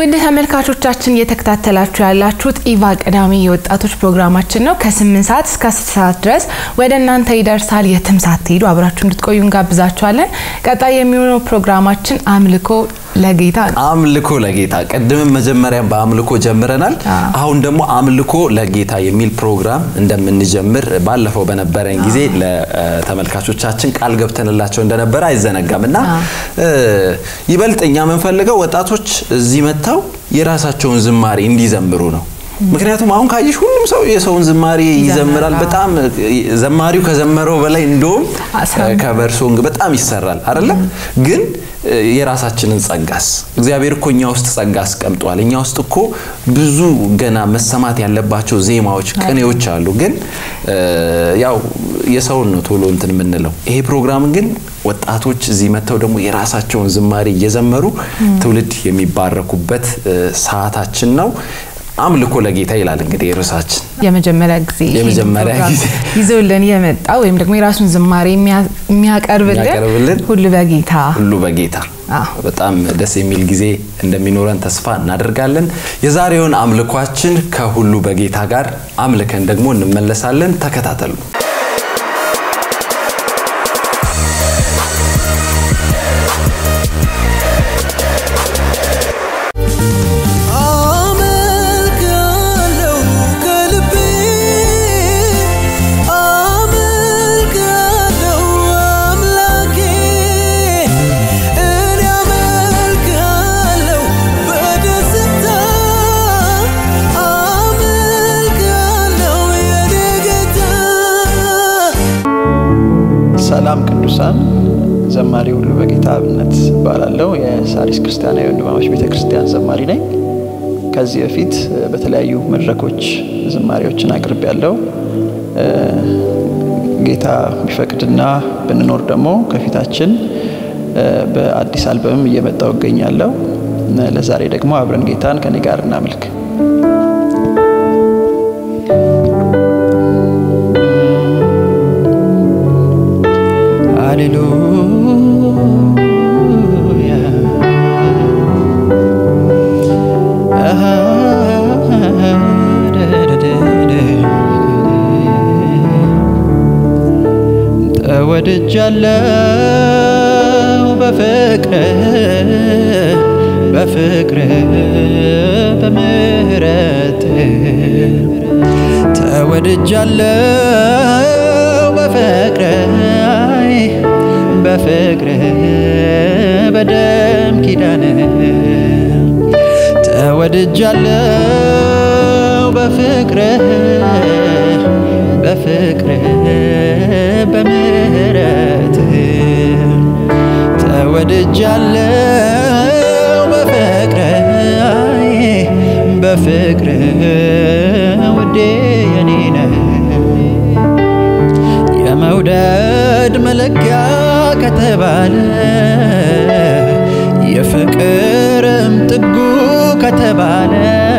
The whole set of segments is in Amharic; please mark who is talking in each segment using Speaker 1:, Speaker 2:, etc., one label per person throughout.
Speaker 1: ውድ ተመልካቾቻችን እየተከታተላችሁ ያላችሁት ኢቫ ቅዳሜ የወጣቶች ፕሮግራማችን ነው። ከ8 ሰዓት እስከ 10 ሰዓት ድረስ ወደ እናንተ ይደርሳል። የትም ሳትሄዱ አብራችሁ እንድትቆዩ እንጋብዛችኋለን። ቀጣይ የሚሆነው ፕሮግራማችን አምልኮ ለጌታ ነው።
Speaker 2: አምልኮ ለጌታ ቅድምም መጀመሪያ በአምልኮ ጀምረናል። አሁን ደግሞ አምልኮ ለጌታ የሚል ፕሮግራም እንደምንጀምር ባለፈው በነበረን ጊዜ ለተመልካቾቻችን ቃል ገብተንላቸው እንደነበረ አይዘነጋም እና ይበልጥ እኛ የምንፈልገው ወጣቶች እዚህ መጥተው የራሳቸውን ዝማሬ እንዲዘምሩ ነው። ምክንያቱም አሁን ካየሽ ሁሉም ሰው የሰውን ዝማሬ ይዘምራል። በጣም ዘማሪው ከዘመረው በላይ እንደውም ከበር ሶንግ በጣም ይሰራል አይደለም ግን የራሳችንን ጸጋስ እግዚአብሔር እኮ እኛ ውስጥ ጸጋ አስቀምጧል። እኛ ውስጥ እኮ ብዙ ገና መሰማት ያለባቸው ዜማዎች፣ ቅኔዎች አሉ። ግን ያው የሰውን ነው ቶሎ እንትን የምንለው። ይሄ ፕሮግራም ግን ወጣቶች እዚህ መጥተው ደግሞ የራሳቸውን ዝማሬ እየዘመሩ ትውልድ የሚባረኩበት ሰዓታችን ነው። አምልኮ ለጌታ ይላል እንግዲህ ርዕሳችን።
Speaker 1: የመጀመሪያ ጊዜ
Speaker 2: የመጀመሪያ ጊዜ
Speaker 1: ይዞልን የመጣ ወይም ደግሞ የራሱን ዝማሬ የሚያቀርብልን
Speaker 2: የሚያቀርብልን
Speaker 1: ሁሉ በጌታ
Speaker 2: ሁሉ በጌታ በጣም ደስ የሚል ጊዜ እንደሚኖረን ተስፋ እናደርጋለን። የዛሬውን አምልኳችን ከሁሉ በጌታ ጋር አምልከን ደግሞ እንመለሳለን። ተከታተሉ።
Speaker 3: ሰላም ቅዱሳን ዘማሪ ሁሉ በጌታ አብነት እባላለሁ። የሳሪስ ክርስቲያናዊ ወንድማማች ቤተ ክርስቲያን ዘማሪ ነኝ። ከዚህ በፊት በተለያዩ መድረኮች ዝማሬዎችን አቅርብ ያለው ጌታ ቢፈቅድና ብንኖር ደግሞ ከፊታችን በአዲስ አልበምም እየመጣው እገኛለሁ። ለዛሬ ደግሞ አብረን ጌታን ከኔ ጋር እናምልክ። ሃሌሉያ ተወድጃለው በፍቅር በፍቅር በምህረት ተወድጃለው በፍቅር በፍቅር በደም ኪዳን ተወድጃለው በፍቅር በፍቅር በምህረት ተወድጃለው በፍቅር በፍቅር ውዴ የኔ ነህ የመውደድ መለኪያ ከተባለ የፍቅርም ጥጉ ከተባለ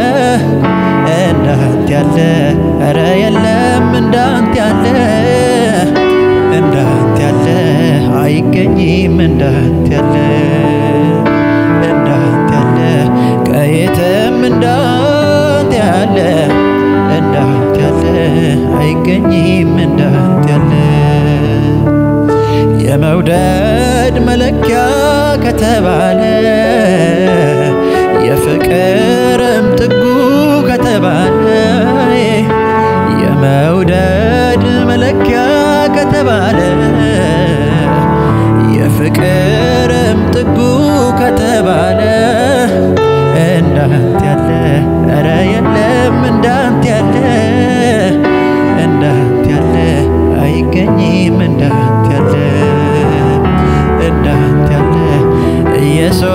Speaker 3: እንዳንተ ያለ ኧረ የለም እንዳንተ ያለ እንዳንተ ያለ አይገኝም እንዳንተ ያለ እንዳንተ ያለ ከየትም እንዳንተ ያለ እንዳንተ ያለ አይገኝም እንዳንተ ያለ የመውደድ መለኪያ ከተባለ የፍቅርም ጥጉ ከተባለ የመውደድ መለኪያ ከተባለ የፍቅርም ጥጉ ከተባለ እንዳንተ ያለ ኧረ የለም እንዳንተ ያለ እንዳንተ ያለ አይገኝም እንዳንተ ያለ እንዳንተ ያለ ኢየሱስ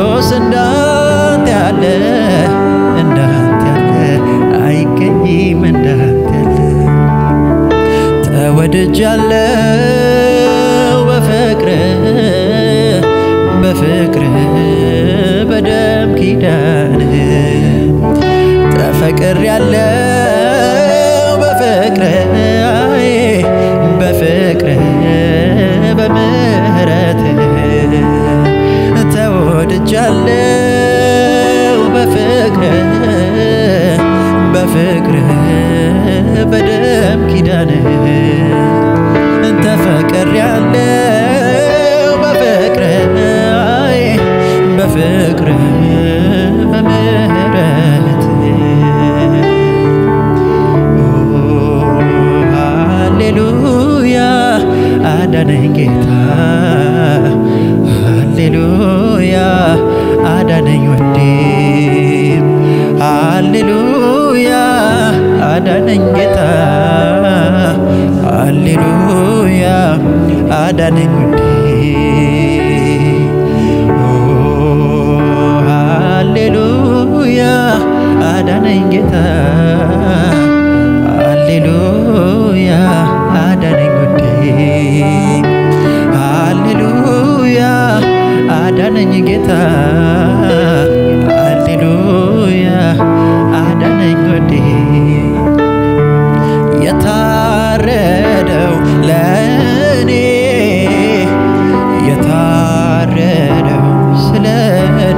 Speaker 3: በፍቅር በደም ኪዳን ተፈቅር ያለው በፍቅር አይ በፍቅር በምህረት ሃሌሉያ አዳነኝ ጌታ ሃሌሉያ አዳነኝ ወዴ ሃሌሉያ አዳነኝ ጌታ ሃሌሉያ አዳነኝ ወዴ ሃሌሉያ አዳነኝ ጌታ ሃሌሉያ አዳነኝ ውዴ ሃሌሉያ አዳነኝ ጌታ ሃሌሉያ አዳነኝ ውዴ የታረደው ለእኔ የታረደው ስለ እኔ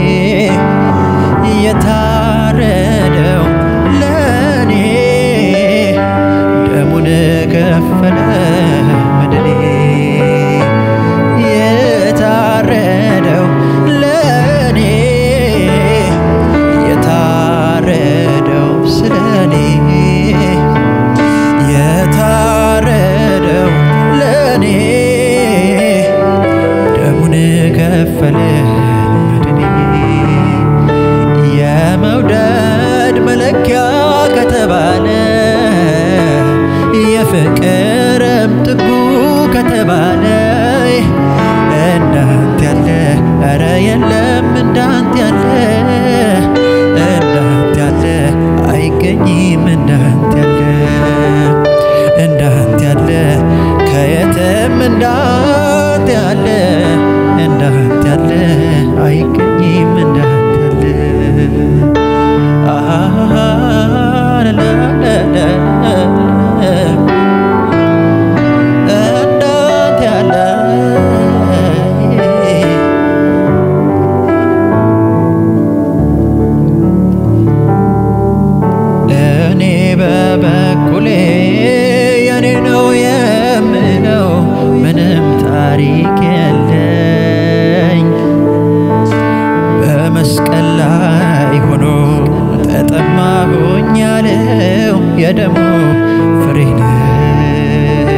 Speaker 3: የታረደው ለእኔ ደሙን ከፈለ መድኔ የታረደው ለእኔ የታረደው ስለ እኔ የታረደው ለእኔ ደሙን ከፈለ መድኔ የመውደድ መለኪያ ከተባለ የፍቅርም ጥጉ ከተባለ እንዳንተ ያለ ኧረ የለም እንዳንተ ያለ እንዳንተ ያለ አይገኝም እንዳንተ ያለ እንዳንተ ያለ ከየትም እንዳንተ ያለ እንዳንተ ያለ አይገኝም እንዳንተ ያለ አሃ ላላላ እንዳንተ ያለ እኔ በበኩሌ የኔ ነው የምለው ምንም ታሪክ የለኝ በመስቀል ላይ ሆኖ ተጠማሁኝ ያለው የደሙ ፍሬ ነኝ።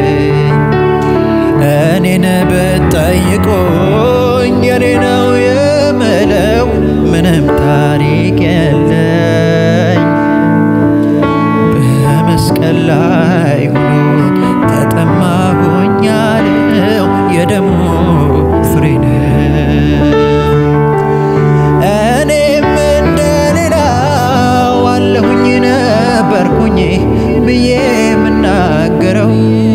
Speaker 3: እኔን ብትጠይቁኝ የኔ ነው የምለው ምንም ታሪክ የለኝ በመስቀል ላይ ሆኖ ተጠማሁኝ ያለው የደሙ ፍሬ ነኝ። እኔም እንደሌላው አለሁኝ ነበርኩኝ ብዬ የምናገረው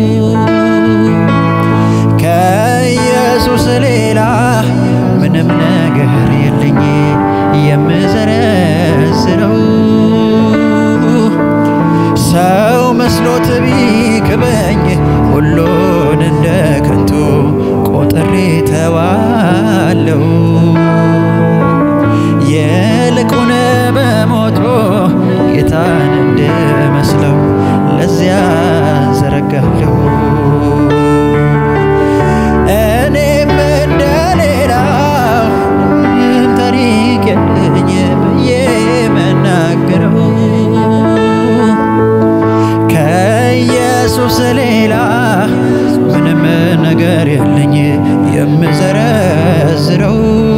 Speaker 3: ከኢየሱስ ሌላ ምንም ነገር የለኝ የምዘረዝረው ሰው መስሎት ቢክበኝ ሁሉን እንደ ከንቱ ቆጥሬ ተዋለው ይልቁን በሞቶ ጌታን እንድመስለው ለዚያ ዘረጋለሁ እኔም እንደሌላው ምንም ታሪክ የለኝ ብዬ መናገረው ከኢየሱስ ሌላ ምንም ነገር የለኝ የምዘረዝረው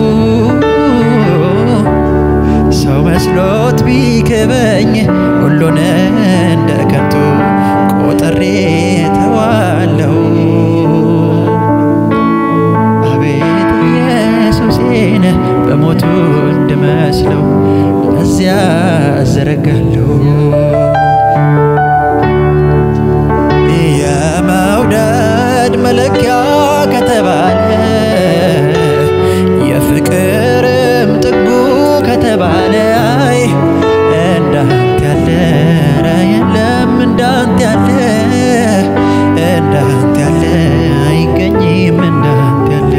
Speaker 3: ሰው መስሎት ቢክበኝ ሁሉን እንደ ከንቱ ቆጥሬ ተዋለው አቤት ኢየሱሴን በሞቱ እንድመስለው ለዚያ ዘረጋለሁ የመውደድ መለኪያ ከተባለ የፍቅርም ጥጉ ከተባለ አይ እንዳንተ ያለ ኧረ የለም እንዳንተ ያለ እንዳንተ ያለ አይገኝም እንዳንተ ያለ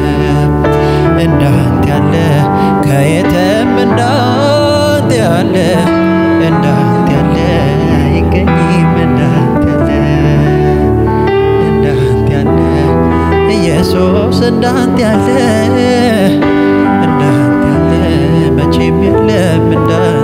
Speaker 3: እንዳንተ ያለ ከየትም እንዳንተ ያለ እንዳንተ ያለ ኢየሱስ እንዳንተ ያለ እንዳንተ ያለ መቼም የለም እንዳንተ